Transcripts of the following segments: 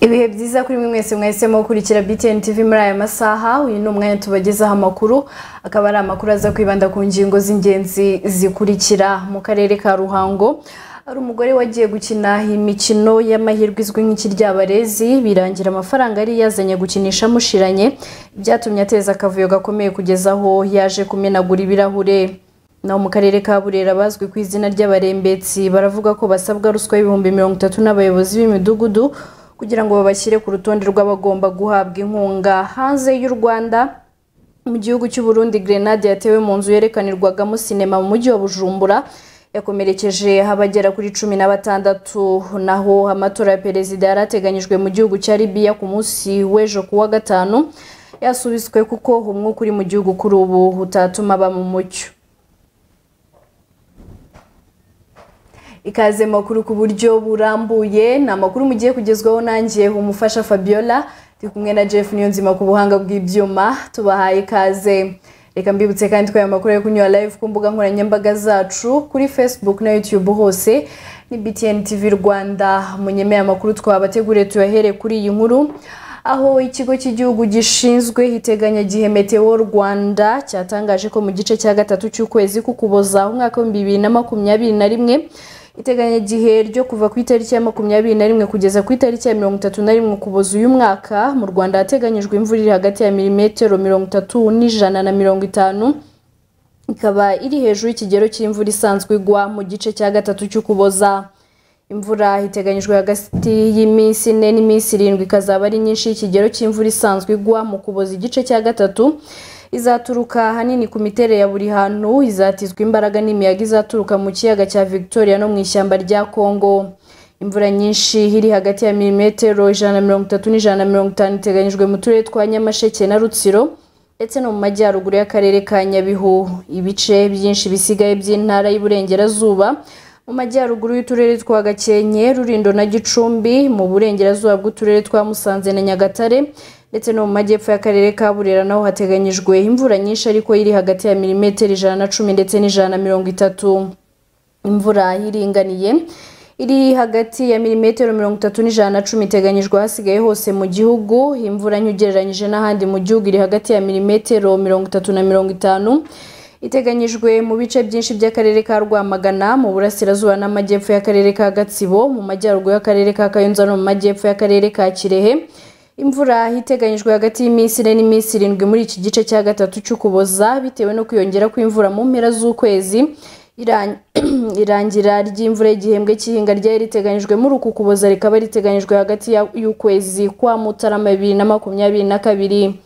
ibihe byiza kuri mwe mwese mwahisemo gukurikira btn tv muri aya masaha uyu ni umwanya tubagezaho amakuru akaba ari amakuru aza kwibanda ku ngingo z'ingenzi zikurikira mu karere ka ruhango hari umugore wagiye gukina imikino y'amahirwe izwi nk'ikiryabarezi birangira amafaranga yari yazanye gukinisha amushiranye byatumye ateza akavuyo gakomeye kugeza aho yaje kumenagura ibirahure naho mu karere ka burera bazwi ku izina ry'abarembetsi baravuga ko basabwa ruswa y'ibihumbi mirongo itatu n'abayobozi b'imidugudu kugira ngo babashyire ku rutonde rw'abagomba guhabwa inkunga hanze y'u rwanda mu gihugu cy'u Burundi grenade yatewe mu nzu yerekanirwagamo sinema mu mujyi wa bujumbura yakomerekeje abagera kuri cumi na batandatu naho amatora ya perezida yari ateganyijwe mu gihugu cya libiya ku munsi w'ejo ku wa gatanu yasubitswe kuko umwuka uri mu gihugu kuri ubu utatuma aba mu mucyo ikaze makuru ku buryo burambuye ni amakuru mugiye kugezwaho nanjye umufasha fabiola turi kumwe na jeff niyonzima ku buhanga bw'ibyuma tubahaye ikaze reka mbibutse kandi ko aya makuru ari kunyura live ku mbuga nkoranyambaga zacu kuri facebook na youtube hose ni btn tv rwanda munyemeye amakuru twabateguriye tuyahere kuri iyi nkuru aho ikigo cy'igihugu gishinzwe iteganyagihe meteo rwanda cyatangaje ko mu gice cya gatatu cy'ukwezi k'ukuboza umwaka w'ibihumbi bibiri na makumyabiri na rimwe iteganyagihe ryo kuva ku itariki ya makumyabiri na rimwe kugeza ku itariki ya mirongo itatu na rimwe ukuboza uyu mwaka mu rwanda hateganyijwe imvura iri hagati ya milimetero mirongo itatu n'ijana na mirongo itanu ikaba iri hejuru y'ikigero cy'imvura isanzwe igwa mu gice cya gatatu cy'ukuboza imvura iteganyijwe hagati y'iminsi ine n'iminsi irindwi ikazaba ari nyinshi y'ikigero cy'imvura isanzwe igwa mu kuboza igice cya gatatu izaturuka ahanini ku miterere ya buri hantu izatizwa imbaraga n'imiyaga izaturuka mu kiyaga cya victoria no mu ishyamba rya congo imvura nyinshi iri hagati ya milimetero ijana na mirongo itatu n'ijana na mirongo itanu iteganyijwe mu turere twa nyamasheke na rutsiro ndetse no mu majyaruguru y'akarere ka nyabihu ibice byinshi bisigaye by'intara y'iburengerazuba mu majyaruguru y'uturere twa gakenke rurindo na gicumbi mu burengerazuba bw'uturere twa musanze na nyagatare ndetse no mu majyepfo y'akarere ka burera naho hateganyijwe imvura nyinshi ariko iri hagati ya milimetero ijana na cumi ndetse n'ijana na mirongo itatu imvura iringaniye iri hagati ya milimetero mirongo itatu n'ijana na cumi iteganyijwe hasigaye hose mu gihugu imvura nke ugereranyije n'ahandi mu gihugu iri hagati ya milimetero mirongo itatu na mirongo itanu iteganyijwe mu bice byinshi by'akarere ka rwamagana mu burasirazuba n'amajyepfo y'akarere ka gatsibo mu majyaruguru y'akarere ka kayonza no mu majyepfo y'akarere ka kirehe imvura iteganyijwe hagati y'iminsi ine n'iminsi irindwi muri iki gice cya gatatu cy'ukuboza bitewe no kwiyongera kw'imvura mu mpera z'ukwezi irangira ry'imvura y'igihembwe cy'ihinga ryari riteganyijwe muri uku kuboza rikaba riteganyijwe hagati y'ukwezi kwa mutarama bibiri na makumyabiri na kabiri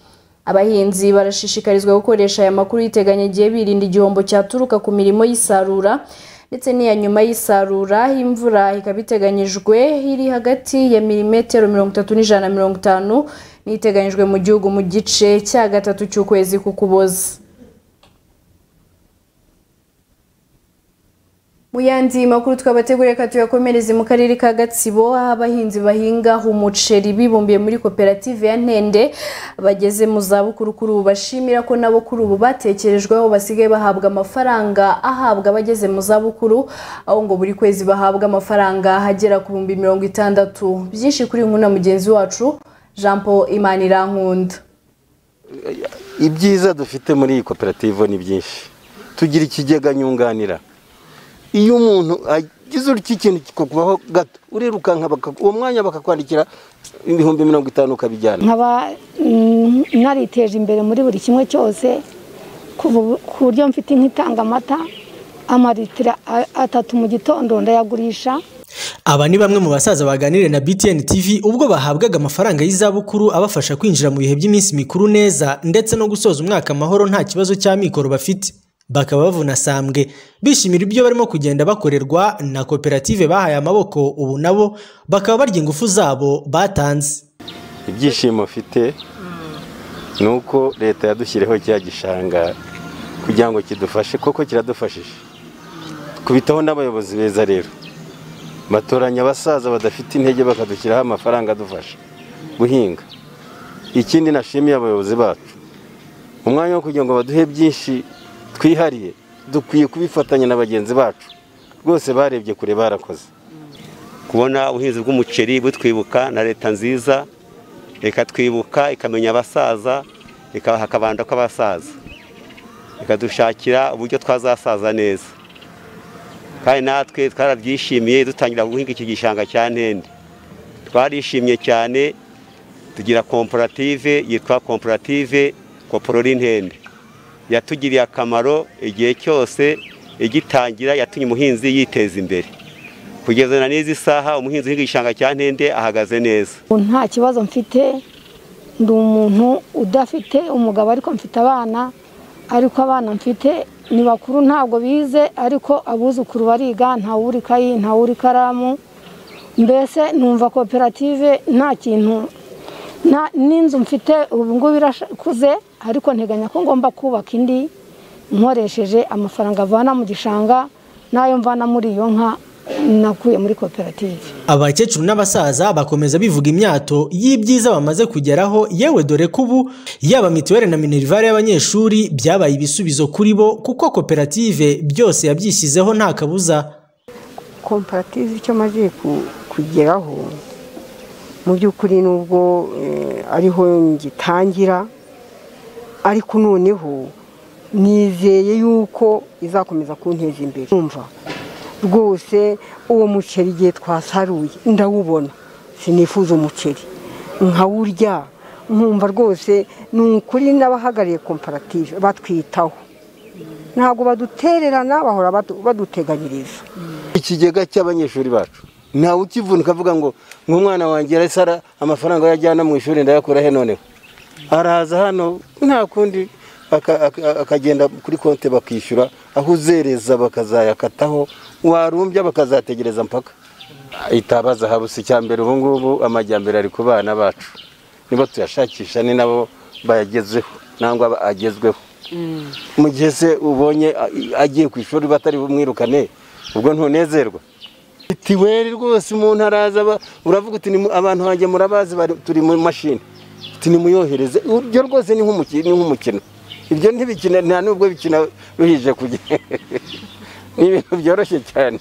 abahinzi barashishikarizwa gukoresha aya makuru yiteganyagihe birinda igihombo cyaturuka ku mirimo y'isarura ndetse n'iya nyuma y'isarura imvura ikaba iteganyijwe iri hagati ya milimetero mirongo itatu n'ijana na mirongo itanu n'iteganyijwe mu gihugu mu gice cya gatatu cy'ukwezi k'ukuboza mu yandi makuru twabateguriye ka tuyakomereze mu karere ka gatsibo aho abahinzi bahinga umuceri bibumbiye muri koperative ya ntende bageze mu zabukuru kuri ubu bashimira ko nabo kuri ubu batekerejweho basigaye bahabwa amafaranga ahabwa abageze mu zabukuru aho ngo buri kwezi bahabwa amafaranga agera ku bihumbi mirongo itandatu byinshi kuri nkuna mugenzi wacu jean paul imanirankunda ibyiza dufite muri iyi koperative ni byinshi tugira ikigega nyunganira iyo umuntu agize urukiko ikintu kikakubaho gato urirukanka uwo mwanya bakakwandikira ibihumbi mirongo itanu ukabijyana nkaba nariteje imbere muri buri kimwe cyose ku buryo mfite nk'itanga amata amalitira atatu mu gitondo ndayagurisha aba ni bamwe mu basaza baganiriye na btn tv ubwo bahabwaga amafaranga y'izabukuru abafasha kwinjira mu bihe by'iminsi mikuru neza ndetse no gusoza umwaka amahoro nta kibazo cy'amikoro bafite bakaba bavuna sambwe bishimira ibyo barimo kugenda bakorerwa na koperative bahaye amaboko ubu nabo bakaba barya ingufu zabo batanze ibyishimo mfite ni uko leta yadushyiriyeho cya gishanga kugira ngo kidufashe kuko kiradufashije kubitaho n'abayobozi beza rero batoranya abasaza badafite intege bakadushyiraho amafaranga adufasha guhinga ikindi nashimiye abayobozi bacu umwanya wo kugira ngo baduhe byinshi twihariye dukwiye kubifatanya na bagenzi bacu rwose barebye kure barakoze kubona ubuhinzi bw'umuceri butwibuka na leta nziza ikatwibuka ikamenya abasaza ikabaha akabando k'abasaza ikadushakira uburyo twazasaza neza kandi natwe twarabyishimiye dutangira guhinga iki gishanga cya ntende twarishimye cyane tugira komparative yitwa komparative koporora intende yatugiriye akamaro igihe cyose igitangira yatumye umuhinzi yiteza imbere kugeza na n'izi saha umuhinzi uhinga igishanga cya ntende ahagaze neza nta kibazo mfite ndi umuntu udafite umugabo ariko mfite abana ariko abana mfite ni bakuru ntabwo bize ariko abuzukuru bariga ntawuri ikayi ntawuri ikaramu mbese numva koperative nta kintu n'inzu mfite ubu ngubu irakuze ariko nteganya ko ngomba kubaka indi nkoresheje amafaranga avana mu gishanga n'ayo mvana muri iyo nka nakuye muri koperative abakecuru n'abasaza bakomeza bivuga imyato y'ibyiza bamaze kugeraho yewe dore ko ubu yaba mituweli na minerivare y'abanyeshuri byabaye ibisubizo kuri bo kuko koperative byose yabyishyizeho nta kabuza komparative icyo amaze kugeraho mu by'ukuri nubwo ariho ngitangira ariko noneho nizeye yuko izakomeza kunteza imbere numva rwose uwo muceri igihe twasaruye ndawubona sinifuza umuceri nkawurya nkumva rwose ni ukuri n'abahagarariye komparative batwitaho ntabwo badutererana bahora baduteganyiriza ikigega cy'abanyeshuri bacu ntawe ukivunika avuga ngo nk'umwana wanjye arasara amafaranga yajyana mu ishuri ndayakura he noneho araza hano nta kundi akagenda kuri konti bakishyura aho uzereza bakazayakataho warumbya bakazategereza mpaka itabaza habuze icya mbere ubu ngubu amajyambere ari ku bana bacu niba tuyashakisha ni nabo bayagezeho nangwa agezweho mu gihe se ubonye agiye ku ishuri batari bumwirukane ubwo ntunezerwa mituweli rwose umuntu araza uravuga uti abantu banjye murabazi turi mu mashini nimuyohereze uryo rwose ni nk'umukino ibyo ntibikina nta nubwo bikina ruhije kugenda ni ibintu byoroshye cyane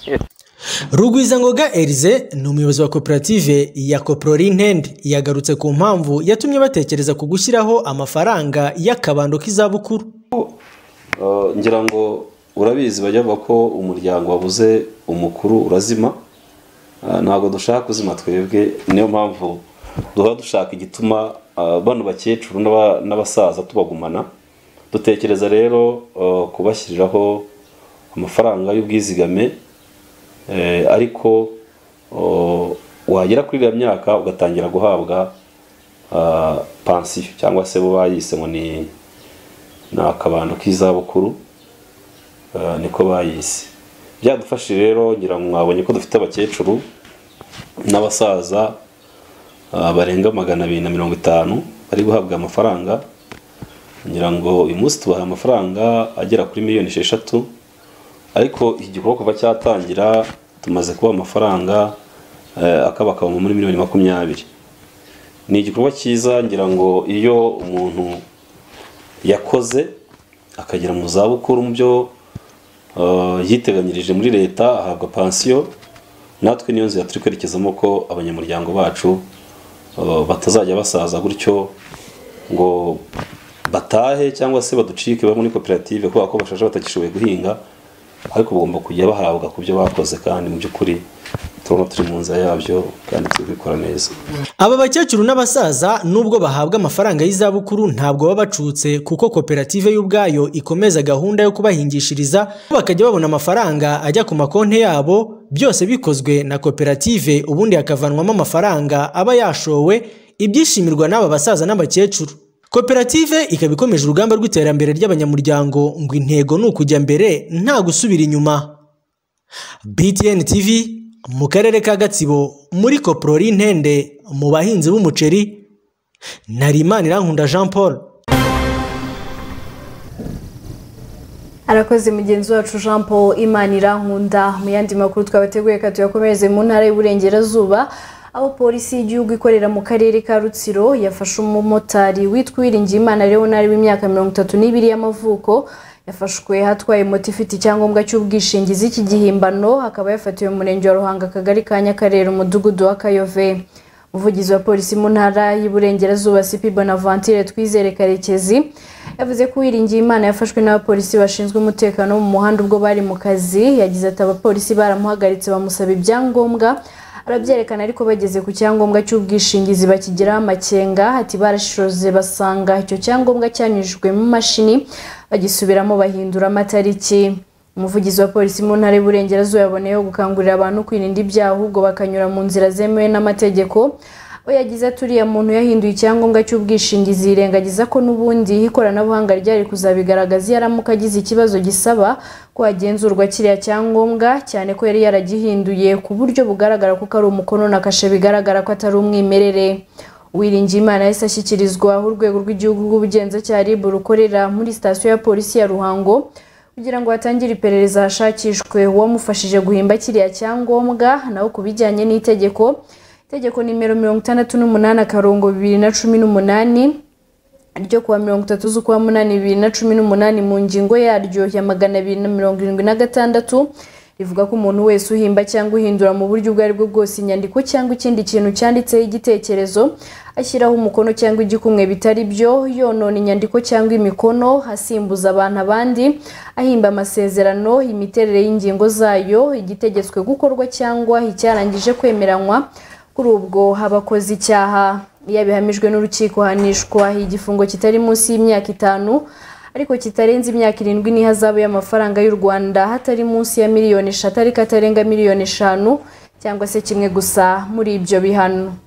rugwizangoga erize ni umuyobozi wa koperative ya koporori intende yagarutse ku mpamvu yatumye batekereza ku gushyiraho amafaranga y'akabando k'izabukuru ngira ngo urabizi bajya bavuga ko umuryango wabuze umukuru urazima ntabwo dushaka kuzima twebwe niyo mpamvu duhora dushaka igituma bano bakecuru n'abasaza tubagumana dutekereza rero kubashyiriraho amafaranga y'ubwizigame ariko wagera kuri iriya myaka ugatangira guhabwa pansiyo cyangwa se bo bayise ngo ni akabando k'izabukuru niko bayise byadufashije rero ngira ngo mwabonye ko dufite abakecuru n'abasaza barenga magana abiri na mirongo itanu bari guhabwa amafaranga ngira ngo uyu munsi tubaha amafaranga agera kuri miliyoni esheshatu ariko iki gikorwa kuva cyatangira tumaze kuba amafaranga akabakabamo muri miliyoni makumyabiri ni igikorwa cyiza ngira ngo iyo umuntu yakoze akagera mu zabukuru mu byo yiteganyirije muri leta ahabwa pansiyo natwe niyo nzira turi kwerekezamo ko abanyamuryango bacu batazajya basaza gutyo ngo batahe cyangwa se baducike bamwe muri koperative kubera ko bashaje batagishoboye guhinga ariko bagomba kujya bahabwa ku byo bakoze kandi mu by'ukuri turabona turi mu nzira yabyo kandi turi kubikora neza aba bakecuru n'abasaza nubwo bahabwa amafaranga y'izabukuru ntabwo baba bacutse kuko koperative y'ubwayo ikomeza gahunda yo kubahingishiriza bakajya babona amafaranga ajya ku makonti yabo byose bikozwe na koperative ubundi hakavanwamo amafaranga aba yashowe ibyishimirwa n'aba basaza n'abakecuru koperative ikaba ikomeje urugamba rw'iterambere ry'abanyamuryango ngo intego ni ukujya mbere nta gusubira inyuma btn tv mu karere ka gatsibo muri koporori ntende mu bahinzi b'umuceri narimana irankunda jean paul arakoze mugenzi wacu jean paul imanira nkunda mu yandi makuru twabateguye ka tuyakomereze mu ntara y'uburengerazuba aho polisi y'igihugu ikorera mu karere ka rutsiro yafashe umumotari witwa uwiringiyimana leonard w'imyaka mirongo itatu n'ibiri y'amavuko yafashwe hatwaye moto ifite icyangombwa cy'ubwishingizi cy'igihimbano akaba yafatiwe mu murenge wa ruhanga akagari ka nyakarere umudugudu wa kayove umuvugizi wa polisi mu ntara y'iburengerazuba sipi bonaventure twizere karekezi yavuze ko uwiringiye imana yafashwe n'abapolisi bashinzwe umutekano mu muhanda ubwo bari mu kazi yagize ati abapolisi baramuhagaritse bamusaba ibyangombwa arabyerekana ariko bageze ku cyangombwa cy'ubwishingizi bakigiraho amakenga ati barashishoze basanga icyo cyangombwa cyanyujijwe mu mashini bagisubiramo bahindura amatariki umuvugizi wa polisi mu ntara y'uburengerazuba yaboneyeho gukangurira abantu kwirinda ibyaha ahubwo bakanyura mu nzira zemewe n'amategeko we yagize ati uriya muntu yahinduye icyangombwa cy'ubwishingizi yirengagiza ko n'ubundi ikoranabuhanga ryari kuzabigaragaza iyo aramuka agize ikibazo gisaba ko hagenzurwa kiriya cyangombwa cyane ko yari yaragihinduye ku buryo bugaragara ko ari umukono na kashe bigaragara ko atari umwimerere Uwiringiyimana yahise ashyikirizwa urwego rw'igihugu rw'ubugenzacyaha rib rukorera muri sitasiyo ya polisi ya ruhango kugira ngo hatangire iperereza hashakishwe uwamufashije guhimba kiriya cyangombwa nawe ku bijyanye n'itegeko itegeko nimero mirongo itandatu n'umunani akarongo bibiri na cumi n'umunani ryo kuwa mirongo itatu z'ukwa munani bibiri na cumi n'umunani mu ngingo yaryo ya magana abiri na mirongo irindwi na gatandatu rivuga ko umuntu wese uhimba cyangwa uhindura mu buryo ubwo ari bwo bwose inyandiko cyangwa ikindi kintu cyanditseho igitekerezo ashyiraho umukono cyangwa igikumwe bitari byo yonona inyandiko cyangwa imikono asimbuza abantu abandi ahimba amasezerano imiterere y'ingingo zayo igitegetswe gukorwa cyangwa icyarangije kwemeranywa kuri ubwo abakoze icyaha iyo abihamijwe n'urukiko hanishwa igifungo kitari munsi y'imyaka itanu ariko kitarenze imyaka irindwi n'ihazabu y'amafaranga y'u rwanda hatari munsi ya miliyoni eshatu ariko atarenga miliyoni eshanu cyangwa se kimwe gusa muri ibyo bihano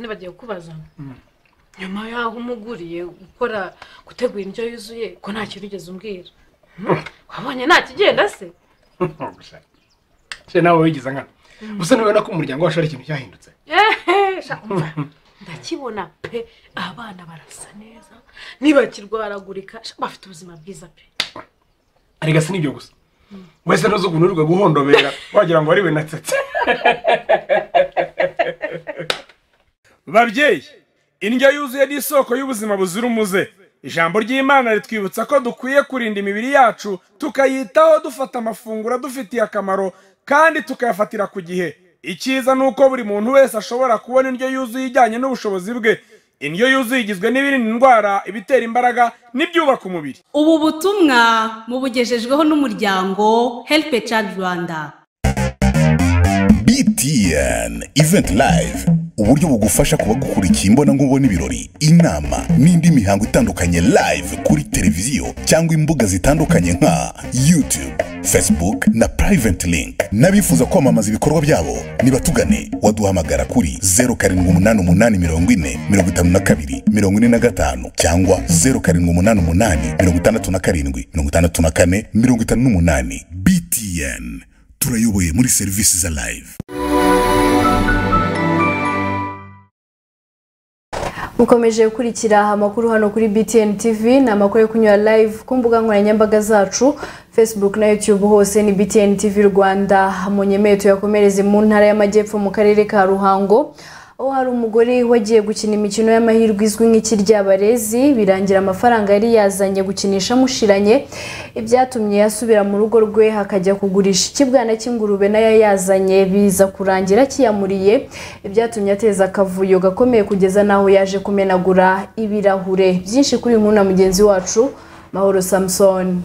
nibagiye kubaza nyuma y'aho umuguriye gukora gutegura indyo yuzuye ko nta kintu ugeze umbwira wabonye nta kigenda se se nawe wigize nkana gusa ntibona ko umuryango wacu ari ikintu cyahindutse Ehe, sha, umva, ndakibona pe abana barasa neza ntibakirwaragurika sha, bafite ubuzima bwiza pe arega si n'ibyo gusa wese ntuzi ukuntu urirwa guhondobera wagira ngo ariwe natsetse babyeyi indyo yuzuye ni isoko y'ubuzima buzira umuze ijambo ry'imana ritwibutsa ko dukwiye kurinda imibiri yacu tukayitaho dufata amafunguro adufitiye akamaro kandi tukayafatira ku gihe icyiza ni uko buri muntu wese ashobora kubona indyo yuzuye ijyanye n'ubushobozi bwe indyo yuzuye igizwe n'ibirinda indwara ibitera imbaraga n'ibyubaka umubiri ubu butumwa mubugejejweho n'umuryango help child rwanda btn event live uburyo bugufasha kuba gukurikiye imbonankubone ibirori inama n'indi mihango itandukanye live kuri televiziyo cyangwa imbuga zitandukanye nka youtube facebook na private link n'abifuza kwamamaza ibikorwa byabo nibatugane waduhamagara kuri 0788454245 cyangwa 0788567458 btn turayoboye muri serivisi za live mukomeje gukurikira amakuru hano kuri btn tv ni amakuru yo kunyura live ku mbuga nkoranyambaga zacu facebook na youtube hose ni btn tv rwanda mu nyemeye tuyakomereze mu ntara y'amajyepfo mu karere ka ruhango aho hari umugore wagiye gukina imikino y'amahirwe izwi nk'ikiryabarezi birangira amafaranga yari yazanye gukinisha amushiranye ibyatumye asubira mu rugo rwe hakajya kugurisha ikibwana cy'ingurube nayo yazanye biza kurangira kiyamuriye ibyatumye ateza akavuyo gakomeye kugeza n'aho yaje kumenagura ibirahure byinshi kuri nkuru na mugenzi wacu mahoro samusoni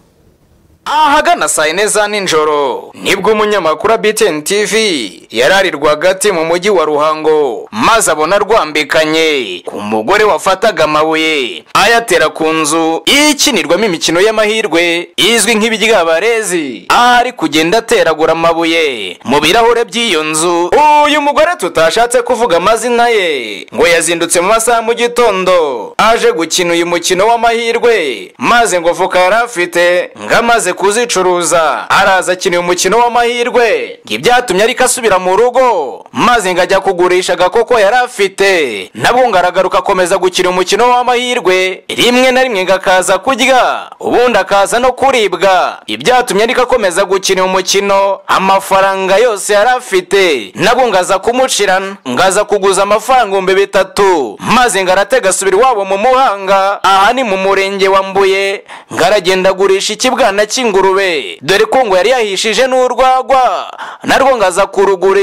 ahagana saa yine za nijoro nibwo umunyamakuru wa btn tv yarari rwagati mu mujyi wa ruhango maze abona rwambikanye ku mugore wafataga amabuye ayatera ku nzu ikinirwamo imikino y'amahirwe izwi nk'ibiryabarezi ari kugenda ateragura amabuye mu birahure by'iyo nzu uyu mugore tutashatse kuvuga amazina ye ngo yazindutse mu masaha mu gitondo aje gukina uyu mukino w'amahirwe maze ngo voka yari afite ngo amaze kuzicuruza araza akeneye umukino w'amahirwe ngo ibyatumye ariko asubira mu mu rugo maze ngajya kugurisha agakoko yari afite nabwo ngaragaruka akomeza gukina umukino w'amahirwe rimwe na rimwe ngakaza kurya ubundi akaza no kuribwa ibyatumye ariko akomeza gukina umukino amafaranga yose yari afite nabwo ngaza kumucirana ngaza kuguza amafaranga ibihumbi bitatu maze ngaratega asubira iwabo mu muhanga aha ni mu murenge wa mbuye ngaragenda agurisha ikibwana cy'ingurube dore ko ngo yari yahishije n'urwagwa narwo ngaza kurugurisha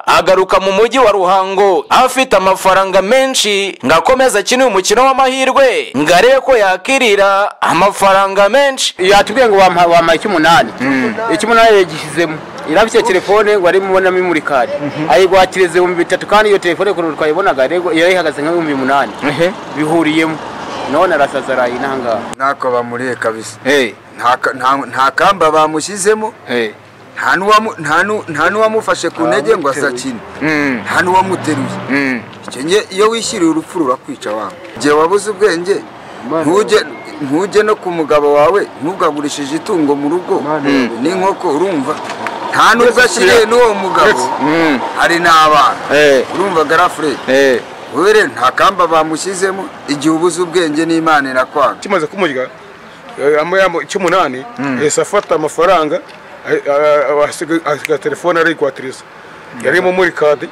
agaruka mu mujyi wa ruhango afite amafaranga menshi ngakomeza akine umukino w'amahirwe ngarebe ko yakirira amafaranga menshi yatubwiye ngo wamuha wamuha icy'umunani icy'umunani yagishyizemo irabye telefone ngo ari mubonamo imurikari ayigwakiriza ibihumbi bitatu kandi iyo telefone ukuntu twayibonaga yego yarayihagaze nk'ibihumbi umunani bihuriyemo none arasaza arayinangaha ntako bamuriye kabisa Nta ka- nta- nta kamba bamushyizemo nta n'uwamu- nta n'u- nta n'uwamufashe ku ntege ngo azakine nta n'uwamuteruye Icyo nge- iyo wishyiriye urupfu rurakwica wangu igihe wabuze ubwenge ntujye ntujye no ku mugabo wawe ntugagurishije itungo mu rugo n'inkoko urumva nta n'ubwo ashyiriye n'uwo mugabo hari n'abana urumva garafure wowe rero nta kamba bamushyizemo igihe ubuze ubwenge n'imana irakwanga kimaze kumurya amuyamo icy'umunani yahise afata amafaranga a- a- a- asiga asiga telefone arayikwatiriza yarimo muri kade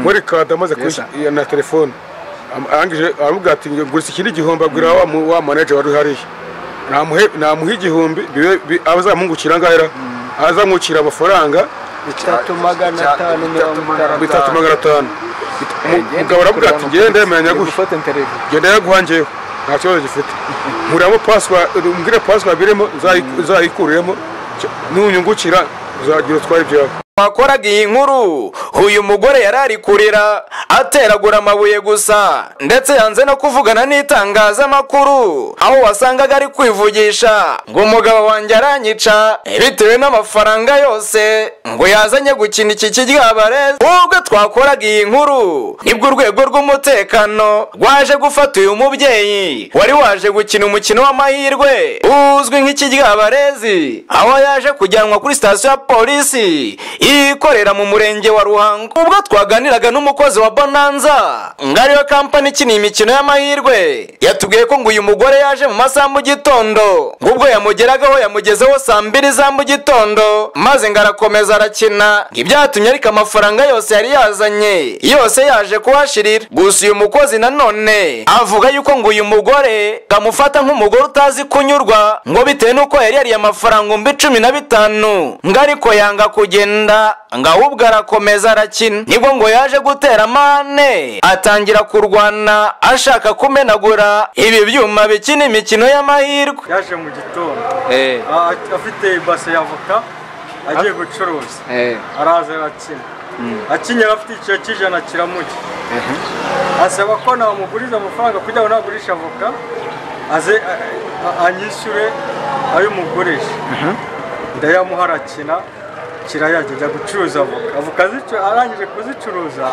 muri kade amaze kwishyura iya na telefone Am- arangije aramubwira ati ngurisa ikindi gihumbi agurira wa mu- wa manager wari hariya namuhe namuha igihumbi bibe- bi- azamungukira ngahera azamwukira amafaranga bitatu magana atanu mirongo bitatu magana atanu mugabo aravuga ati ngewe ndemeranya gutya genda yaguhangiyeho nta kibazo gifite nkuramo paswa umbwire paswa birimo uzayikuriremo nunyungukira uzagira utwara ibyawe wakoraga iyi nkuru uyu mugore yari ari kurira ateragura amabuye gusa ndetse yanze no kuvugana n'itangazamakuru aho wasangaga ari kwivugisha ngo umugabo wanjye aranyica bitewe n'amafaranga yose ngo yazanye gukina iki kiryabarezi ubwo twakoraga iyi nkuru nibwo urwego rw'umutekano rwaje gufata uyu mubyeyi wari waje gukina umukino w'amahirwe uzwi nk'ikiryabarezi aho yaje kujyanwa kuri sitasiyo ya polisi ikorera mu murenge wa ruhango ubwo twaganiraga n'umukozi wa bonanza ngo ariyo kampani ikina imikino y'amahirwe yatubwiye ko ngo uyu mugore yaje mu masaha mu gitondo ngo ubwo yamugeragaho yamugezeho saa mbiri za mu gitondo maze ngo arakomeza arakina ibyatumye ariko amafaranga yose yari yazanye yose yaje kuhashirira gusa uyu mukozi nanone avuga yuko ngo uyu mugore amufata nk'umugore utazi kunyurwa ngo bitewe n'uko yari yariye amafaranga ibihumbi cumi na bitanu ngo ariko yanga kugenda ngo ahubwo arakomeza arakina nibwo ngo yaje gutera amande atangira kurwana ashaka kumenagura ibi byuma bikina imikino y'amahirwe yaje mu gitondo Eh. Ah, afite ibase ya voka agiye gucuruza Eh. araza arakina akinyera afite icyiciro cy'ijana kiramujya asaba ko namuguriza amafaranga kugira ngo nagurisha voka aze a- a- anyishyure ayo mugurisha ndayamuha arakina kirayajya ajya gucuruza avoka avoka azicu- arangije kuzicuruza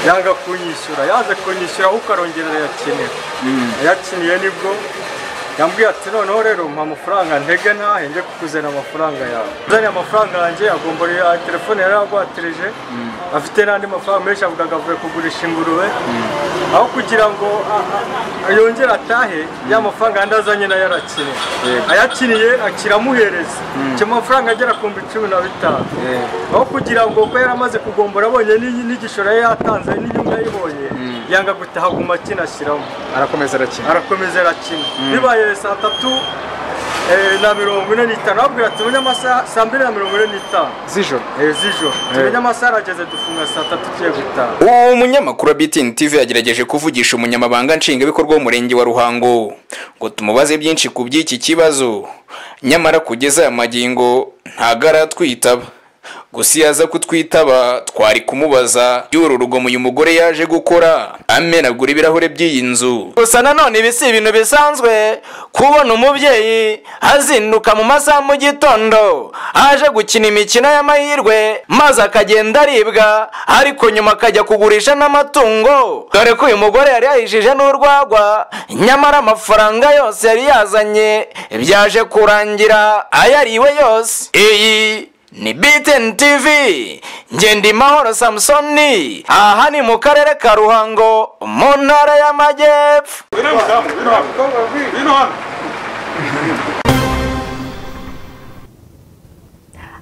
yanga kunyishyura yaze kunyishyura ahubwo arongera arayakenera yakiniye nibwo yambwiye ati noneho rero mpa amafaranga ntege ntahe njye kukuzana amafaranga yawe uzanye amafaranga yanjye agomba ya telefone yari yagwatirije afite n'andi mafaranga menshi avuga ngo avuye kugurisha ingurube aho kugira ngo a- a- yongere atahe ya mafaranga yandi azanye nayo arakiniye Yego. ayakiniye akiramuhereza Mm. cyo amafaranga agera ku bihumbi cumi na bitanu Yego. aho kugira ngo kuko yari amaze kugombora abonye n'iyi- n'igishoro yari yatanze n'inyungu yayibonye yanga gutaha guma akinashyiramo arakomeza arakina arakomeza arakina bibaye saa tatu eh, na mirongo ine n'itanu abwira ati tumenye amasaha saa mbiri na mirongo ine n'itanu z'ijoro Eh, z'ijoro tumenye amasaha arageze dufunga saa tatu tugiye gutaha uwo munyamakuru wa BTN TV yagerageje kuvugisha umunyamabanga nshingwabikorwa w'umurenge wa Ruhango ngo tumubaze byinshi ku by'iki kibazo nyamara kugeza aya magingo ntago aratwitaba gusa iyo aza kutwitaba twari kumubaza by'uru rugomo uyu mugore yaje gukora amenagura ibirahure by'iyi nzu gusa nanone ibi si ibintu bisanzwe kubona umubyeyi azinduka mu masaha mu gitondo aje gukina imikino y'amahirwe maze akagenda aribwa ariko nyuma akajya kugurisha n'amatungo dore ko uyu mugore yari yahishije n'urwagwa nyamara amafaranga yose yari yazanye byaje kurangira ayariwe yose iyi ni BTN TV Ngendimahoro Samsoni aha ni mu karere ka Ruhango mu ntara y'Amajyepfo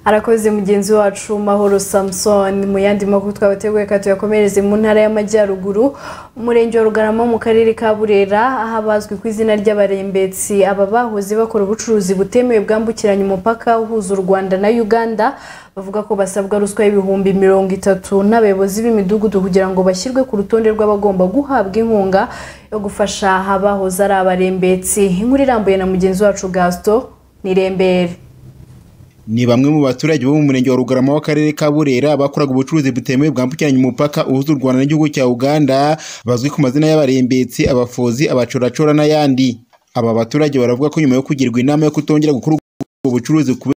arakoze mugenzi wacu mahoro samson mu yandi makuru twabateguye ka tuyakomereze mu ntara y'amajyaruguru umurenge wa rugarama mu karere ka burera aho abazwi ku izina ry'abarembetsi aba bahoze bakora ubucuruzi butemewe bwambukiranya umupaka uhuza u rwanda na uganda bavuga ko basabwa ruswa y'ibihumbi mirongo itatu n'abayobozi b'imidugudu kugira ngo bashyirwe ku rutonde rw'abagomba guhabwa inkunga yo gufasha abahoze ari abarembetsi inkuru irambuye na mugenzi wacu gasito nirembere ni bamwe mu baturage bo mu murenge wa rugarama w'akarere ka burera bakoraga ubucuruzi butemewe bwambukiranya umupaka uhuza u rwanda n'igihugu cya uganda bazwi ku mazina y'abarembetsi abafozi abacoracora n'ayandi aba baturage baravuga ko nyuma yo kugirwa inama yo kutongera gukora ubwo bucuruzi kubera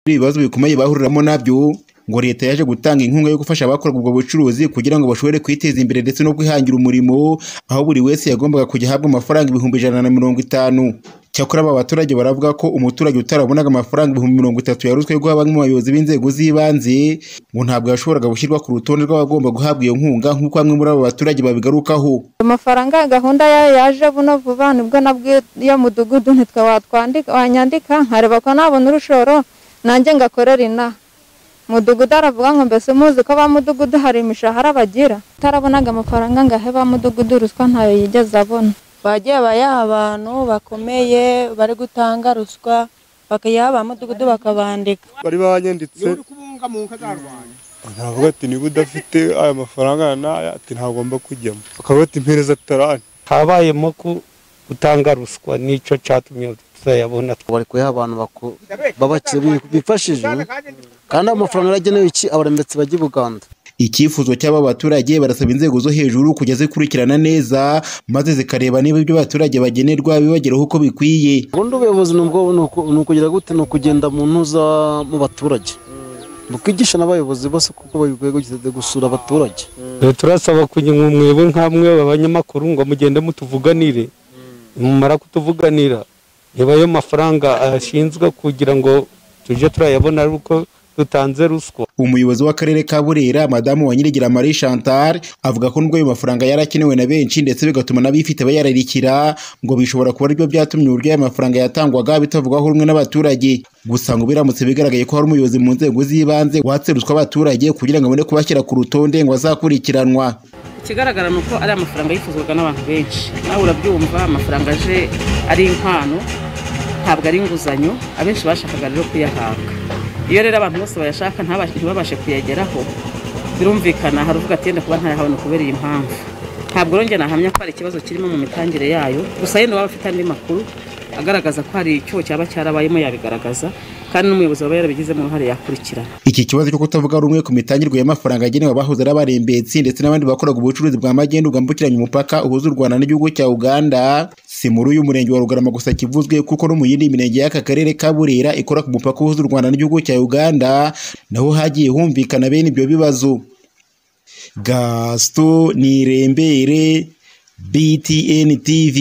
ibibazo bikomeye bahuriramo nabyo ngo leta yaje gutanga inkunga yo gufasha abakoraga ubwo bucuruzi kugira ngo bashobore kwiteza imbere ndetse no kwihangira umurimo aho buri wese yagombaga kujya ahabwa amafaranga ibihumbi ijana na mirongo itanu cyakora aba baturage baravuga ko umuturage utarabonaga amafaranga ibihumbi mirongo itatu yaruswe guha bamwe mu bayobozi b'inzego z'ibanze ngo ntabwo yashoboraga gushyirwa ku rutonde rw'abagomba guhabwa iyo nkunga nk'uko bamwe muri abo baturage babigarukaho amafaranga ya gahunda yayo yaje buno vuba nibwo nabwiye iyo mudugudu ntitwe watwandika wanyandika nkareba ko nabona urushoro nanjye ngakorera inaha mudugudu aravuga ngo mbese muzi ko ba mudugudu hari imishahara bagira utarabonaga amafaranga ngo ahe ba mudugudu ruswa ntayo yigeze abona bagiye bayaha abantu bakomeye bari gutanga ruswa bakayaha ba mudugudu bakabandika bari babanyanditse ntavuga ati niba udafite aya mafaranga aya n'aya ati ntagomba kujyamo bakavuga ati mpereza tarani habayemo ko gutanga ruswa nicyo cyatumye tutayabona bari kuyaha abantu bifashije kandi amafaranga yaragenewe iki abarembetsi bajya i buganda icyifuzo cy'aba baturage barasaba inzego zo hejuru kujya zikurikirana neza maze zikareba niba ibyo abaturage bagenerwa bibageraho uko bikwiye ubundi ubuyobozi ni ukugira gute ni ukugenda mu ntuza mu baturage bukwigisha n'abayobozi bose kuko babikwiye kugenda gusura abaturage turasaba kugira umwebo nk'amwe abanyamakuru ngo mugende mutuvuganire mumara kutuvuganira niba ayo mafaranga ashinzwe kugira ngo tujye turayabona ari uko dutanze ruswa umuyobozi w'akarere ka burera madamu wa nyirigira marie chantal avuga ko nubwo ayo mafaranga yarakenewe na benshi ndetse bigatuma n'abifite bayararikira ngo bishobora kuba aribyo byatumye uburyo aya mafaranga yatangwaga bitavugwaho rumwe n'abaturage gusa ngo biramutse bigaragaye ko hari umuyobozi mu nzego z'ibanze watse ruswa abaturage kugira ngo abone kubashyira ku rutonde ngo azakurikiranwa ikigaragara ni uko ari amafaranga yifuzwaga n'abantu benshi nawe urabyumva amafaranga aje ari impano ntabwo ari inguzanyo abenshi bashakaga rero kuyahabwa iyo rero abantu bose bayashaka ntibabashe kuyageraho birumvikana hari uvuga ati yenda kuba ntayahabona kubera iyi mpamvu ntabwo rero njye nahamya ko hari ikibazo kirimo mu mitangire yayo gusa yenda waba afite andi makuru agaragaza ko hari icyuho cyaba cyarabayemo yabigaragaza kandi n'umuyobozi waba yarabigizemo uruhare yakurikirana iki kibazo cyo kutavuga rumwe ku mitangirwe y'amafaranga agenewe abahoze ari abarembetsi ndetse n'abandi bakoraga ubucuruzi bwa magendu bwambukiranya umupaka uhuza u rwanda n'igihugu cya uganda si muri uyu murenge wa rugarama gusa kivuzwe kuko no mu yindi mirenge y'aka karere ka burera ikora ku mupaka uhuza u rwanda n'igihugu cya uganda naho hagiye humvikana bene ibyo bibazo gasito nirembere btn tv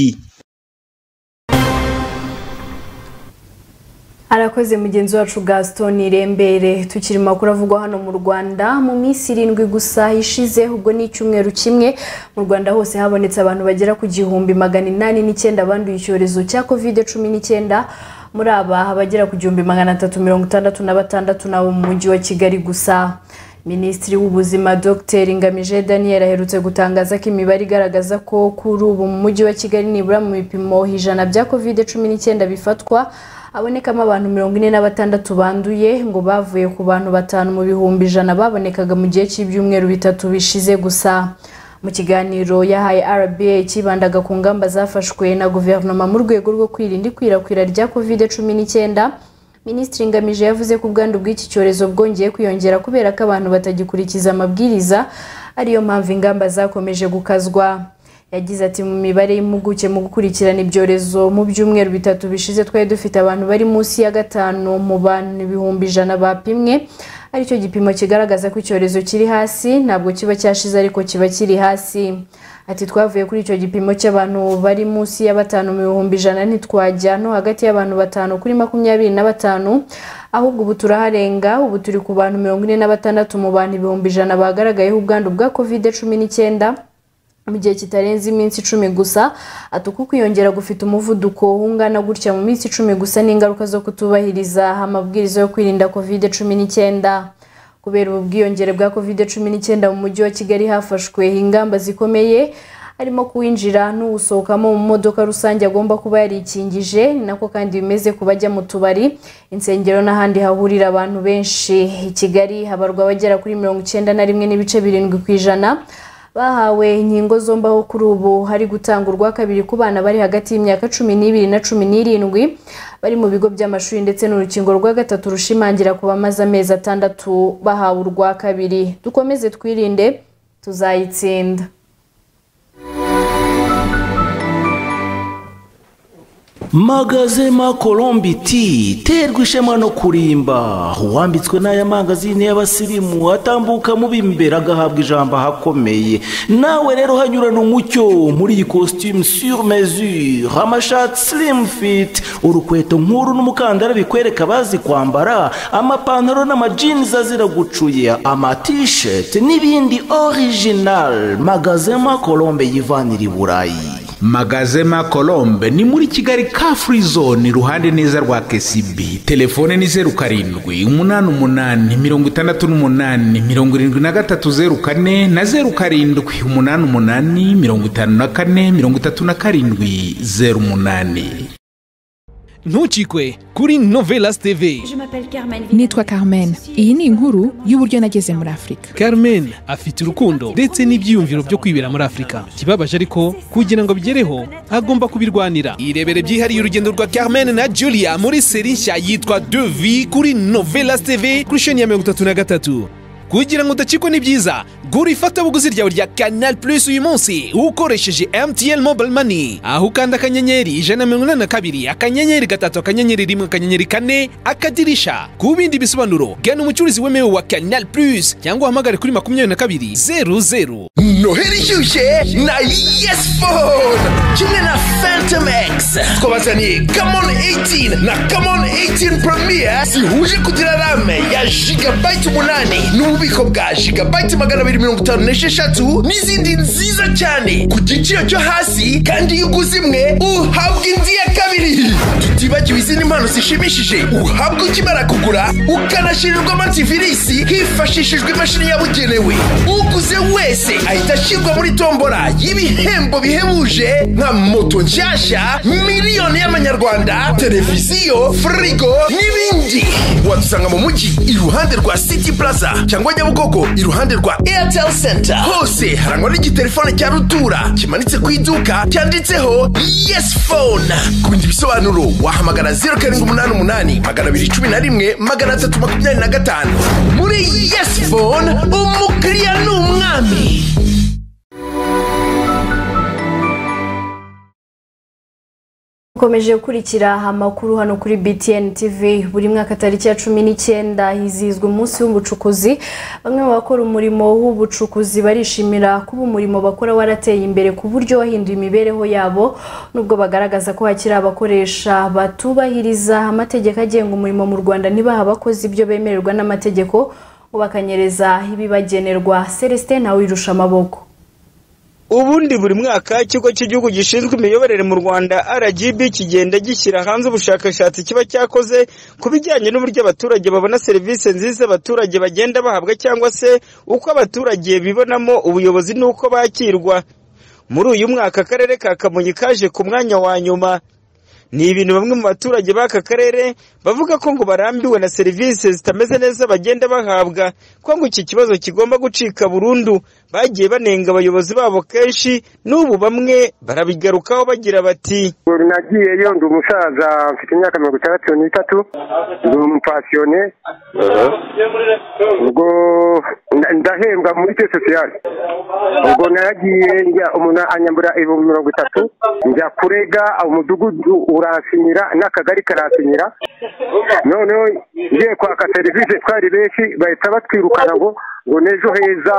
arakoze mugenzi wacu gaston irembere tukiri mu makuru avugwa hano mu rwanda mu minsi irindwi gusa ishize ubwo ni icyumweru kimwe mu rwanda hose habonetse abantu bagera ku gihumbi magana inani n'icyenda banduye icyorezo cya kovide cumi n'icyenda muri aba abagera ku gihumbi magana atatu mirongo itandatu na batandatu n'abo mu mujyi wa kigali gusa minisitiri w'ubuzima dr ngamije daniel aherutse gutangaza ko imibare igaragaza ko kuri ubu mu mujyi wa kigali nibura mu bipimo ijana bya kovide cumi n'icyenda bifatwa habonekamo abantu mirongo ine na batandatu banduye ngo bavuye ku bantu batanu mu bihumbi ijana babonekaga mu gihe cy'ibyumweru bitatu bishize gusa mu kiganiro yahaye rba cyibandaga ku ngamba zafashwe na guverinoma mu rwego rwo kwirinda ikwirakwira rya kovide cumi n'icyenda minisitiri ngamije yavuze ko ubwandu bw'iki cyorezo bwongeye kwiyongera kubera ko abantu batagikurikiza amabwiriza ariyo mpamvu ingamba zakomeje gukazwa yagize ati mu mibare y'impuguke mu gukurikirana ibyorezo mu byumweru bitatu bishize twari dufite abantu bari munsi ya gatanu mu bantu ibihumbi ijana bapimwe aricyo gipimo kigaragaza ko icyorezo kiri hasi ntabwo kiba cyashize ariko kiba kiri hasi ati twavuye kuri icyo gipimo cy'abantu bari munsi ya batanu mu bihumbi ijana ntitwajya no hagati y'abantu batanu kuri makumyabiri na batanu ahubwo ubu turaharenga ubu turi ku bantu mirongo ine na batandatu mu bantu ibihumbi ijana bagaragayeho ubwandu bwa kovide cumi n'icyenda mu gihe kitarenze iminsi icumi gusa ati uku kwiyongera gufite umuvuduko ungana gutya mu minsi icumi gusa n'ingaruka zo kutubahiriza amabwiriza yo kwirinda kovide cumi n'icyenda kubera ubu bwiyongere bwa kovide cumi n'icyenda mu mujyi wa kigali hafashwe ingamba zikomeye harimo kuwinjira n'uwusohokamo mu modoka rusange agomba kuba yarikingije ni nako kandi bimeze ku bajya mu tubari insengero n'ahandi hahurira abantu benshi i kigali habarwa abagera kuri mirongo icyenda na rimwe n'ibice birindwi ku ijana bahawe inkingo zombi aho kuri ubu hari gutanga urwa kabiri ku bana bari hagati y'imyaka cumi n'ibiri na cumi n'irindwi bari mu bigo by'amashuri ndetse n'urukingo rwa gatatu rushimangira ku bamaze amezi atandatu bahawe urwa kabiri dukomeze twirinde tuzayitsinda magazema colombi ti terwa ishema no kurimba uwambitswe n'aya mangazini y'abasirimu atambuka mu b'imbere agahabwa ijambo ahakomeye nawe rero hanyurana umucyo muri iyi costume sur mesure amashati slim fit urukweto nk'uru n'umukandara bikwereka abazi kwambara amapantaro n'amajinizi azira gucuya amatisheti n'ibindi original magazema colombe yivanira i burayi magazema colombe ni muri kigali ka free zone iruhande neza rwa kcb telefone ni zeru karindwi umunani umunani mirongo itandatu n'umunani mirongo irindwi na gatatu zeru kane na zeru karindwi umunani umunani mirongo itanu na kane mirongo itatu na karindwi zeru umunani ntucikwe kuri novelas tv nitwa carmen iyi ni inkuru y'uburyo nageze muri afurika carmen afite urukundo ndetse n'ibyiyumviro byo kwibera muri afurika ikibabaje ariko kugira ngo bigereho agomba kubirwanira irebere byihariye urugendo rwa carmen na julia muri seri nshya yitwa devi kuri novelas tv kuri sheni ya mirongo itatu na gatatu kugira ngo udacikwe n'ibyiza gura ifatabuguzi ryawe rya canal plus uyu munsi ukoresheje mtn mobile money aho ukanda akanyenyeri ijana na mirongo inani na kabiri akanyenyeri gatatu akanyenyeri rimwe akanyenyeri kane akadirisha ku bindi bisobanuro gana umucuruzi wemewe wa canal plus cyangwa uhamagare kuri makumyabiri na kabiri zeru zeru noheli ishyushye na yes phone kimwe na phantom x twabazaniye kamon 18 na kamon 18 premier zihuje kugira rame ya jigabayiti umunani n'ububiko bwa jigabayiti magana abiri mirongo itanu n'esheshatu n'izindi nziza cyane ku giciro cyo hasi kandi iyo uguze imwe uhabwa indi ya kabiri tutibagiwe izindi mpano zishimishije uhabwa ukimara kugura ukanashirirwa amativisi hifashishijwe imashini yabugenewe uguze wese ahita ashyirwa muri tombora y'ibihembo bihebuje nka moto nshyashya miliyoni y'amanyarwanda televiziyo firigo n'ibindi wadusanga mu mujyi iruhande rwa city plaza cyangwa nyabugogo iruhande rwa airtel center hose harangwa n'igitelefone cya rutura kimanitse ku iduka cyanditseho yes phone ku bindi bisobanuro wahamagara zeru karindwi umunani umunani magana abiri cumi na rimwe magana atatu makumyabiri na gatanu muri yes phone umukiriya ni umwami ukomeje gukurikira amakuru hano kuri btn tv buri mwaka tariki ya cumi n'icyenda hizihizwa umunsi w'ubucukuzi bamwe mu bakora umurimo w'ubucukuzi barishimira kuba umurimo bakora warateye imbere ku buryo wahinduye imibereho yabo nubwo bagaragaza ko hakiri abakoresha batubahiriza amategeko agenga umurimo mu rwanda ntibaha abakozi ibyo bemererwa n'amategeko ngo bakanyereza ibibagenerwa celestin nawe wirusha amaboko ubundi buri mwaka ikigo cy'igihugu gishinzwe imiyoborere mu rwanda rgb kigenda gishyira hanze ubushakashatsi kiba cyakoze ku bijyanye n'uburyo abaturage babona serivisi nziza abaturage bagenda bahabwa cyangwa se uko abaturage bibonamo ubuyobozi n'uko bakirwa muri uyu mwaka akarere ka kamonyi kaje ku mwanya wa nyuma ni ibintu bamwe mu baturage b'aka karere bavuga ko ngo barambiwe na serivisi zitameze neza bagenda bahabwa ko ngo iki kibazo kigomba gucika burundu bagiye banenga abayobozi babo kenshi n'ubu bamwe barabigarukaho bagira bati nagiyeyo ndi umusaza mfite imyaka mirongo itandatu n'itatu ndi umupasiyone ubwo ndahembwa muri te sosiyali ubwo naragiye njya umuntu anyambura ibihumbi mirongo itatu njya kurega umudugudu uransinyira n'akagari karansinyira noneho ngiye kwaka serivisi twari benshi bahita batwirukana ngo ngo n'ejo heza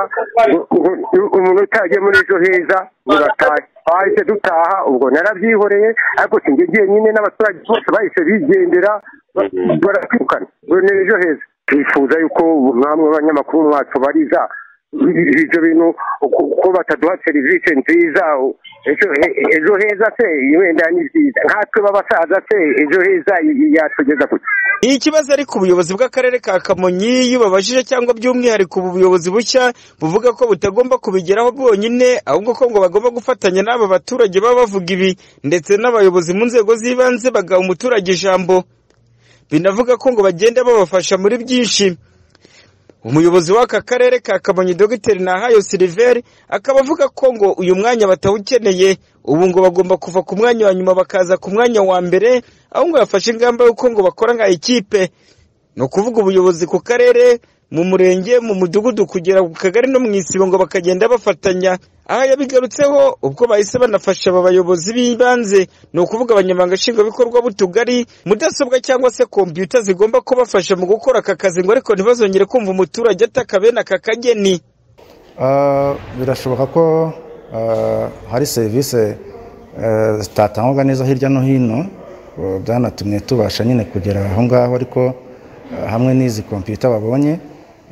ngo- ngo- umuntu utagiye muri ejo heza ngo batahe twahise dutaha ubwo narabyihoreye ariko sinjye jyenyine n'abaturage bose bahise bigendera ba- barakwirukana ngo n'ejo heza twifuza yuko umwami w'abanyamakuru mwacu bariza ibyo bintu uko- uko bataduha serivisi nziza u- ejo- e- ejo heza se wenda ni byiza nkatwe b'abasaza se ejo heza y- y- yatugeza kuki Ni ikibazo ariko ubuyobozi bw'akarere ka Kamonyi iyo ubabajije cyangwa by'umwihariko ubu buyobozi bushya buvuga ko butagomba kubigeraho bwonyine ahubwo ko ngo bagomba gufatanya n'aba baturage baba bavuga ibi ndetse n'abayobozi mu nzego z'ibanze bagaha umuturage ijambo binavuga ko ngo bagenda babafasha muri byinshi umuyobozi w'aka karere ka kamonyi dogiteri nahayo siliveri akaba avuga ko ngo uyu mwanya batawukeneye ubu ngo bagomba kuva ku mwanya wa nyuma bakaza ku mwanya wa mbere aho ngo bafashe ingamba y'uko ngo bakora nka ekipe ni ukuvuga ubuyobozi ku karere mu murenge mu mudugudu kugera ku kagari no mu isibo ngo bakagenda bafatanya aha yabigarutseho ubwo bahise banafasha aba bayobozi b'ibanze ni ukuvuga abanyamabanga nshingwabikorwa b'utugari mudasobwa cyangwa se kompiyuta zigomba kubafasha mu gukora aka kazi ngo ariko ntibazongere kumva umuturage ataka bene aka kageni Ah, birashoboka ko ah, hari serivisi eh, zitatangwaga neza hirya no hino eh, byanatumye tubasha nyine kugera aho ngaho ariko eh, hamwe n'izi kompiyuta babonye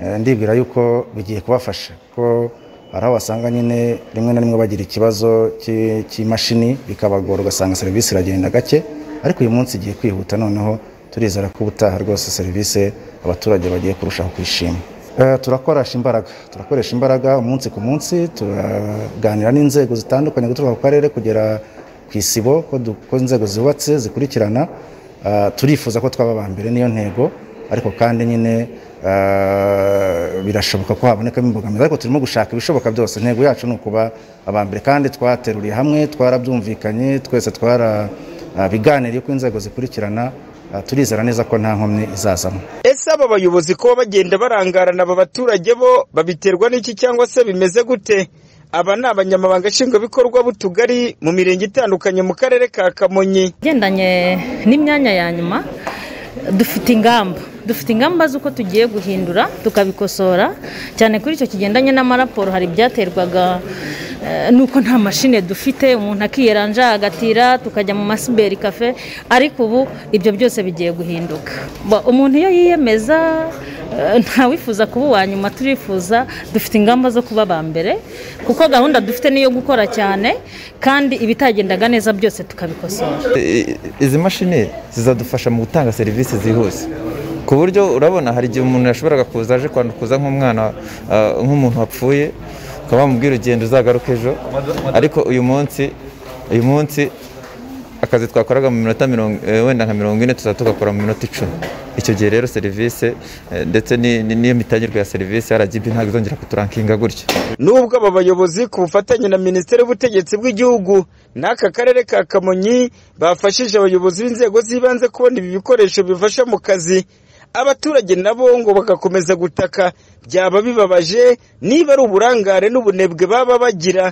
eh, ndibwira yuko bigiye kubafasha ko hari aho wasanga nyine rimwe na rimwe bagira ikibazo cy'i- cy'imashini bikabagora ugasanga serivisi iragenda gake ariko uyu munsi igiye kwihuta noneho turizera ko ubutaha rwose serivisi abaturage bagiye kurushaho kwishima Eh, turakoresha imbaraga turakoresha imbaraga umunsi ku munsi turaganira n'inzego zitandukanye guturuka ku karere kugera ku isibo ko du- ko inzego zubatse zikurikirana Ah, turifuza ko twaba aba mbere niyo ntego ariko kandi nyine ah, birashoboka ko habonekamo imbogamizi ariko turimo gushaka ibishoboka byose intego yacu ni ukuba aba mbere kandi twateruriye hamwe twarabyumvikanye twese twarabiganiriye ko inzego zikurikirana Ah, turizera neza ko nta nkomyi izazamo ese aba bayobozi kuba bagenda barangarana aba baturage bo babiterwa n'iki cyangwa se bimeze gute aba ni abanyamabanga nshingwabikorwa b'utugari mu mirenge itandukanye mu karere ka kamonyi igendanye n'imyanya ya nyuma dufite ingamba dufite ingamba z'uko tugiye guhindura tukabikosora cyane kuri icyo kigendanye n'amaraporo hari ibyaterwaga eh, n'uko nta mashine dufite umuntu akiyeranja agatira tukajya mu masiberi kafe ariko ubu ibyo byose bigiye guhinduka Ba- umuntu iyo yiyemeza eh, ntawifuza kuba uwa nyuma turifuza dufite ingamba zo kuba aba mbere kuko gahunda dufite niyo gukora cyane kandi ibitagendaga neza byose tukabikosora I- izi mashini zizadufasha mu gutanga serivisi zihuse ku buryo urabona hari igihe umuntu yashoboraga kuza aje kwandukuza nk'umwana ah, nk'umuntu wapfuye ukaba wamubwira urugendo uzagaruka ejo ariko uyu munsi uyu munsi akazi twakoraga mu minota mirongo eh, wenda nka mirongo ine tuzaba tugakora mu minota icumi icyo gihe rero serivisi eh, ndetse ni- ni- n'imitangirwe ya serivisi rgb ntabwo izongera kuturankinga gutya nubwo aba bayobozi ku bufatanye na minisiteri y'ubutegetsi bw'igihugu n'aka karere ka kamonyi bafashije abayobozi b'inzego z'ibanze kubona ibi bikoresho bifasha mu kazi abaturage nabo ngo bagakomeza gutaka byaba bibabaje niba ari uburangare n'ubunebwe baba bagira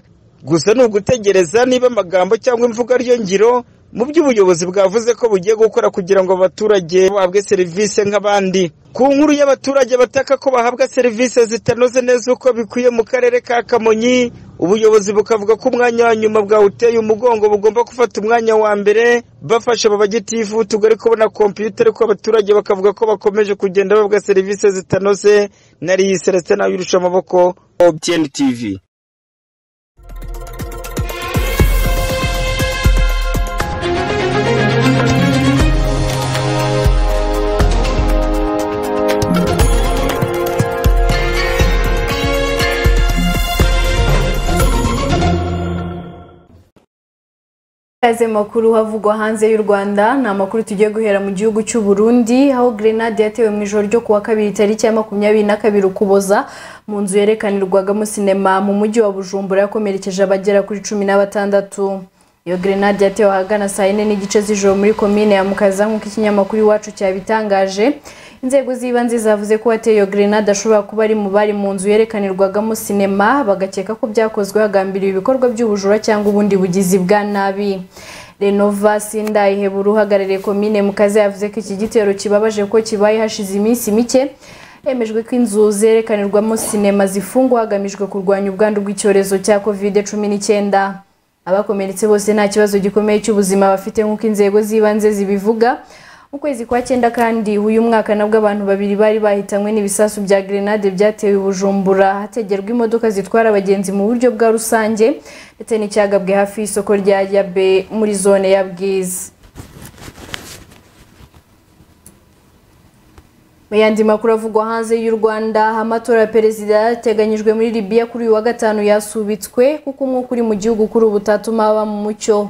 gusa ni ugutegereza niba amagambo cyangwa imvugo ariyo ngiro mu byo ubuyobozi bwavuze ko bugiye gukora kugira ngo abaturage bahabwe serivisi nk'abandi ku nkuru y'abaturage bataka ko bahabwa serivisi zitanoze neza uko bikwiye mu karere ka kamonyi ubuyobozi bukavuga ko umwanya wa nyuma bwawuteye umugongo bugomba gufata umwanya wa mbere bafasha babagitifu tugari kubona kompiyuta ariko abaturage bakavuga ko bakomeje kugenda bahabwa serivisi zitanoze nariyi celestin nawe yirusha amaboko obtn tv Kaze makuru havugwa hanze y'u Rwanda ni amakuru tugiye guhera mu gihugu cy'u Burundi aho grenade yatewe mu ijoro ryo kuwa kabiri tariki ya makumyabiri na kabiri ukuboza mu nzu yerekanirwagamo sinema mu mujyi wa Bujumbura yakomerekeje abagera kuri cumi na batandatu iyo grenade yatewe ahagana saa yine n'igice z'ijoro muri komine ya mukaza nk'uko ikinyamakuru iwacu cyabitangaje inzego z'ibanze zavuze ko uwateye iyo grenade ashobora kuba ari mu bari mu nzu yerekanirwagamo sinema bagakeka ko byakozwe hagambiriwe ibikorwa by'ubujura cyangwa ubundi bugizi bwa nabi renova sindayihebura uhagarariye komine mukaza yavuze ko iki gitero kibabaje ko kibaye hashize iminsi mike hemejwe ko inzu zerekanirwamo sinema zifungwa hagamijwe kurwanya ubwandu bw'icyorezo cya kovide cumi n'icyenda abakomeretse bose nta kibazo gikomeye cy'ubuzima bafite nk'uko inzego z'ibanze zibivuga mu kwezi kwa cyenda kandi uyu mwaka nabwo abantu babiri bari bahitanywe n'ibisasu bya grenade byatewe i bujumbura hategerwa imodoka zitwara abagenzi mu buryo bwa rusange ndetse n'icyagabwe hafi y'isoko rya yabe muri zone ya bwiza mu yandi makuru avugwa hanze y'u rwanda amatora ya perezida yateganyijwe muri libiya kuri uyu wa gatanu yasubitswe kuko umwuka uri mu gihugu kuri ubu utatuma haba mu mucyo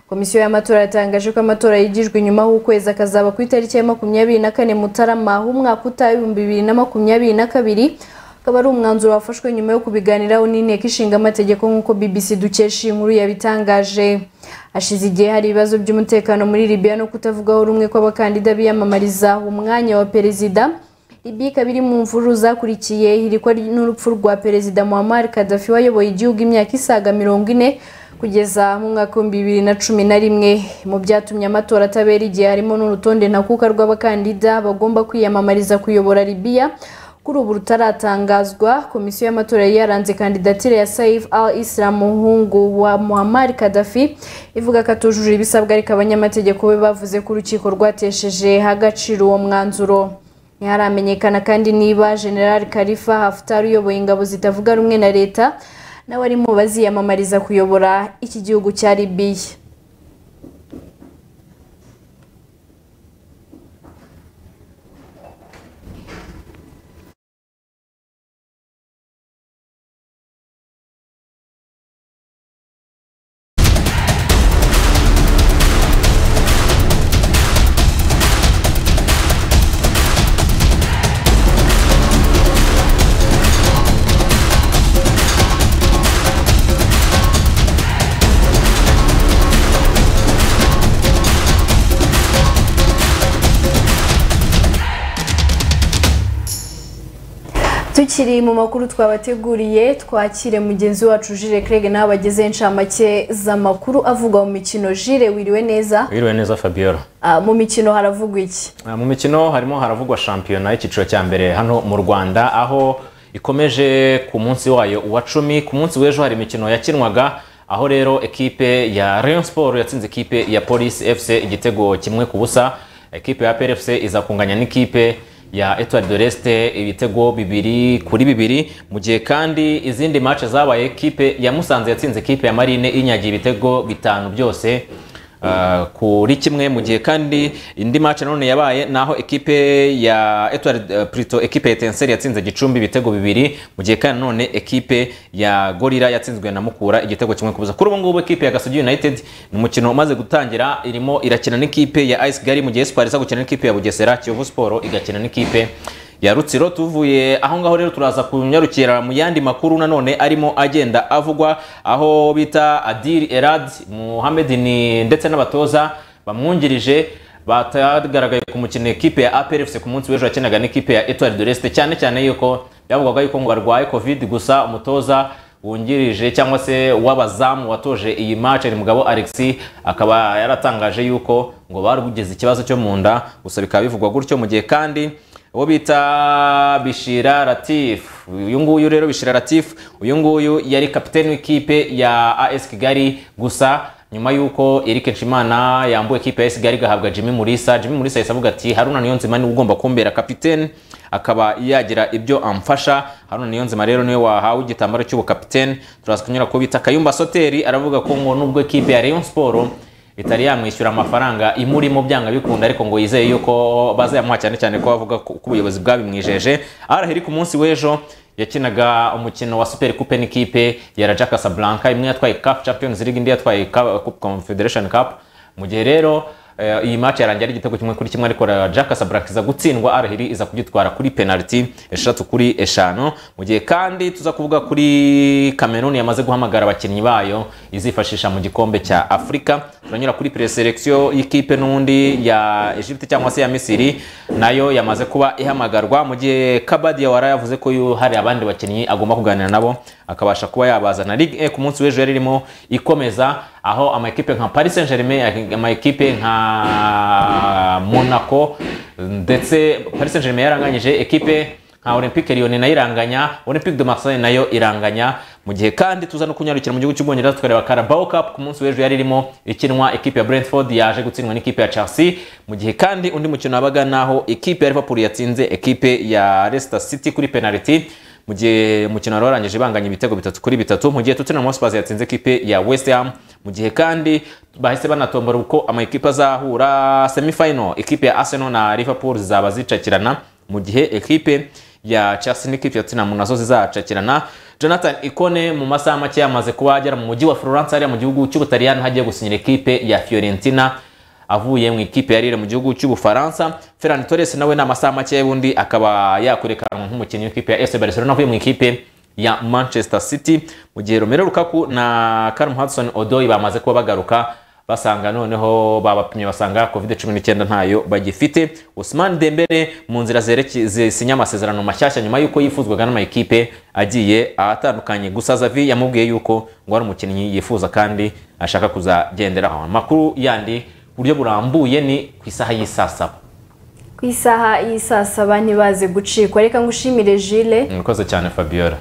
komisiyo y'amatora yatangaje ko amatora yigijwe inyuma h'ukwezi akazaba ku itariki ya makumyabiri na kane mutarama h'umwaka utaha ibihumbi bibiri na makumyabiri na kabiri akaba ari umwanzuro wafashwe nyuma yo kubiganiraho n'inteko ishinga amategeko nk'uko bbc dukesha iyi nkuru yabitangaje hashize igihe hari ibibazo by'umutekano muri libya no kutavugaho rumwe kw'abakandida biyamamariza umwanya wa perezida libya ikaba iri mu mvururu zakurikiye ihirikwa n'urupfu rwa perezida muhammad kadafi wayoboye igihugu imyaka isaga mirongo ine kugeza mu mwaka w'ibihumbi bibiri na cumi na rimwe mu byatumye amatora atabera igihe harimo n'urutonde ntakuka rw'abakandida bagomba kwiyamamariza kuyobora libya kuri ubu rutaratangazwa komisiyo y'amatora yari yaranze kandidatire ya saif al islam muhungu wa muhammad kadafi ivuga ko atujuje ibisabwa ariko abanyamategeko be bavuze ko urukiko rwatesheje agaciro uwo mwanzuro ntiharamenyekana kandi niba general karifa haftar uyoboye ingabo zitavuga rumwe na leta nawe ari mu baziyamamariza kuyobora iki gihugu cya libiya tukiri mu makuru twabateguriye twakire mugenzi wacu jire Craig nawe abagezeho inshamake z'amakuru avugwa mu mikino jire wiriwe neza wiriwe neza fabiola Ah, mu mikino haravugwa iki Ah, mu mikino harimo haravugwa shampiyona y'icyiciro cya mbere hano mu rwanda aho ikomeje ku munsi wayo uwa cumi ku munsi w'ejo hari imikino yakinwaga aho rero ekipe ya rayon sport yatsinze ekipe ya polisi fc igitego kimwe ku busa ekipe ya prfc iza kunganya n'ikipe ya Etoile de l'Este ibitego bibiri kuri bibiri mu gihe kandi izindi match zabaye ekipe ya Musanze yatsinze ekipe ya Marine inyagiye ibitego bitanu byose Uh, kuri kimwe mu gihe kandi indi match nanone yabaye naho ekipe ya Etoile eh, Prito ekipe ya Etincelle yatsinze Gicumbi ibitego bibiri mu gihe kandi nanone ekipe ya Gorira yatsinzwe na Mukura igitego kimwe kubuza kuri ubu ngubu ekipe ya Gasogi United ni umukino umaze gutangira irimo irakina n'ikipe ya Ice Gari mu gihe Espoir iza gukina n'ikipe ya Bugesera Kiyovu Sport igakina n'ikipe ya Rutsiro tuvuye aho ngaho rero turaza kunyarukira mu yandi makuru nanone arimo agenda avugwa aho bita Adil Erad Mohamed ni ndetse n'abatoza bamwungirije batagaragaye ku mukino ekipe ya APR FC ku munsi w'ejo yakinaga n'ikipe ya Etoile de l'Est cyane cyane yuko byavugwaga yuko ngo arwaye covid gusa umutoza wungirije cyangwa se w'abazamu watoje iyi match ni mugabo Alexis akaba yaratangaje yuko ngo barugize ikibazo cyo mu nda gusa bikaba bivugwa gutyo mu gihe kandi uwo bita bishira latif uyu nguyu rero bishira latif uyu nguyu yari kapiteni w'ikipe ya as kigali gusa nyuma y'uko eric nshimana yambuwe ikipe ya as kigali igahabwa jimmy murisa jimmy murisa yahise avuga ati haruna niyonzima niwe ugomba kumbera kapiteni akaba yagira ibyo amfasha haruna niyonzima rero niwe wahawe igitambaro cy'ubukapiteni turaza kunyura ku bita kayumba soteri aravuga ko ngo nubwo ikipe ya rayon sport itari yamwishyura amafaranga imurimo byanga bikunda ariko ngo yizeye yuko bazayamuha cyane cyane ko bavuga ko ko ubuyobozi bwabimwijeje araheri ku munsi w'ejo yakinaga umukino wa super coupe n'ikipe ya Raja Casablanca imwe yatwaye cup champions league indi yatwaye Cup- Cup confederation cup mu gihe rero Eh, iyi match yarangiye ari igitego kimwe kuri kimwe ariko eh, Jack Sabrak iza gutsindwa Arahiri iza kugitwara kuri penalty eshatu kuri eshanu mu gihe kandi tuza kuvuga kuri Cameroon yamaze guhamagara abakinnyi bayo izifashisha mu gikombe cya Afurika turanyura kuri preselection y'ikipe n'undi ya Egypte cyangwa se ya Misiri nayo yamaze kuba ihamagarwa mu gihe Kabadi wara yavuze ko yu- hari abandi bakinnyi agomba kuganira nabo akabasha kuba yabazana Ligue 1 ku munsi w'ejo yari irimo ikomeza aho amakipe nka Paris Saint-Germain amakipe nka Monaco ndetse Paris Saint-Germain yaranganyije ekipe nka Olympique Lyon nayo iranganya Olympique de Marseille nayo iranganya mu gihe kandi tuza no kunyarukira mu gihugu cy'ubwongereza tukareba Carabao Cup ku munsi w'ejo yari irimo ikinwa ekipe ya Brentford yaje gutsindwa n'ikipe ya Chelsea mu gihe kandi undi mukino wabaga naho ekipe ya Liverpool yatsinze ekipe ya Leicester City kuri penalty mu gihe umukino wari warangije ibanganya ibitego bitatu kuri bitatu mu gihe Tottenham Hotspur yatsinze ekipe ya West Ham mu gihe kandi bahise banatombora uko amakipe azahura semifinal ekipe ya Arsenal na Liverpool zizaba zicakirana mu gihe ekipe ya Chelsea n'ikipe ya Tottenham nazo zizacakirana Jonathan Ikone mu masaha make yamaze kuba agera mu mujyi wa Florence hariya mu gihugu cy'Ubutaliyani hagiye gusinyira ekipe ya Fiorentina avuye mu ikipe yarire mu gihugu cy'ubufaransa ferran torres nawe ni amasaha make y'ubundi akaba yakurekanwa nk'umukinnyi w'ikipe ya fc barcelona avuye mu ikipe ya manchester city mu gihe romero rukaku na Callum hudson odoi bamaze kuba bagaruka basanga noneho babapimye basanga covid cumi n'icyenda ntayo bagifite usman dembele mu nzira zereke- zisinye amasezerano mashyashya nyuma y'uko yifuzwaga n'amakipe agiye atandukanye gusa zavi yamubwiye yuko ngo ari umukinnyi yifuza kandi ashaka kuzagenderaho amakuru yandi buryo burambuye ni ku isaha y'isaa saba ku isaha y'i saa saba ntibaze gucikwa reka ngushimire jile murakoze cyane fabiola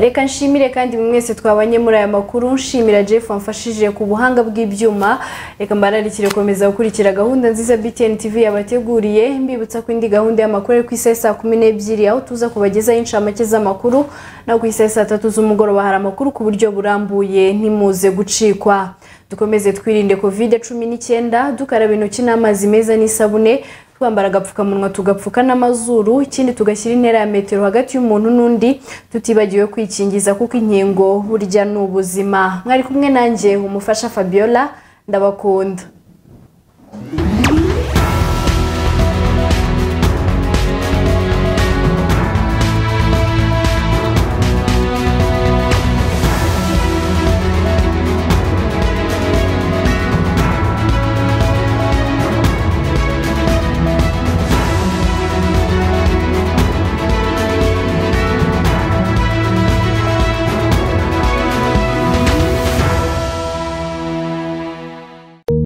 reka nshimire kandi buri mwese twabanye muri aya makuru nshimira jeff wamfashije ku buhanga bw'ibyuma reka mbararikire gukomeza gukurikira gahunda nziza btn tv yabateguriye mbibutsa ko indi gahunda y'amakuru ari ku isaha saa kumi n'ebyiri aho tuza kubagezaho inshamake z'amakuru naho ku isaha saa tatu z'umugoroba hari amakuru ku buryo burambuye ntimuze gucikwa dukomeze twirinde covid cumi n'icyenda dukaraba intoki n'amazi meza n'isabune twambara agapfukamunwa tugapfuka n'amazuru ikindi tugashyira intera ya metero hagati y'umuntu n'undi tutibagiwe kwikingiza kuko inkingo burya ni ubuzima mwari kumwe nanjye umufasha fabiola ndabakunda